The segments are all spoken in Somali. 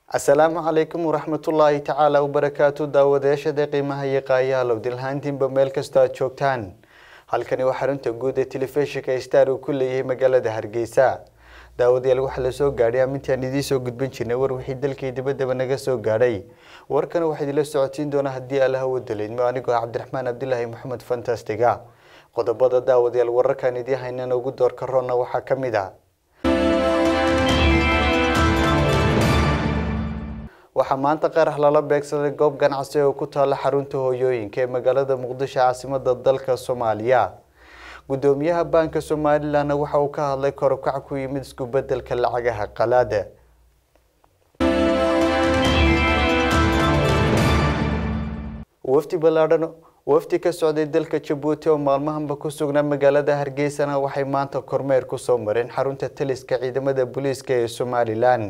asalaamu calaykum waraxmatullaahi tacaala wabarakaatu daawadayaashada qiimaha iyo qaayaha lowdilhaantiinba meel kastoo aad joogtaan halkani waa xarunta guud ee telefishinka star uu ku leeyahay magaalada hargeysa daawadayaal waxaa lasoo gaadhay amintaan idiin soo gudbin jirnay war wixii dalkii dibaddaba naga soo gaadhay warkana waxaa idinla socotiin doona haddii allaha wadaleydmo anigoo cabdiraxmaan cabdilaahi maxamed fantastiga qodobada daawadayaal wararkan idiin haynana ugu doorka roonna waxaa ka mid ah waxaa maanta qarax lala beegsaday goob ganacsi oo ku taala xarunta hooyooyinka ee magaalada muqdisho caasimada dalka soomaaliya gudoomiyaha baanka somalilanna waxa uu ka hadlay korukac ku yimid isku bedelka lacagaha qalaada wafdi ballaadhan wafdi ka socday dalka jabuuti oo maalmahanba ku sugnaa magaalada hargeysana waxay maanta kormeer ku soo mareen xarunta taliska ciidamada booliiska ee somalilan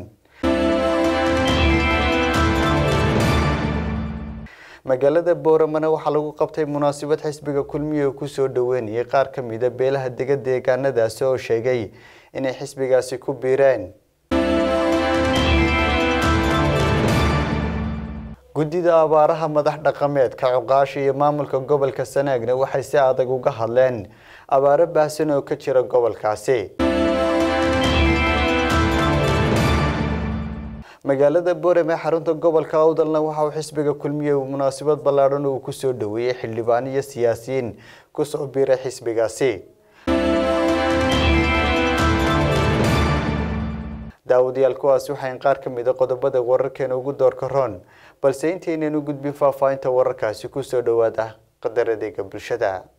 magaalada booramana waxaa lagu qabtay munaasabad xisbiga kulmiya oo kusoo dhaweynayay qaar ka mida beelaha dega deegaanadaasi oo sheegay inay xisbigaasi ku biireen guddida abaaraha madax dhaqameedka cuqaasha iyo maamulka gobolka sanaagna waxay si adag uga hadleen abaaro baahsan oo ka jira gobolkaasi magaalada boorem ee xarunta gobolka awdalna waxa uu xisbiga kulmiye munaasabad ballaadhan uu kusoo dhaweeyey xildhibaan iyo siyaasiyiin kusoo biiray xisbigaasi daawadayaal kuwaasi waxayn qaar ka mida qodobada wararkeena ugu doorka roon balse intaynan u gudbin faahfaahinta wararkaasi kusoo dhawaada qadaradeega bulshada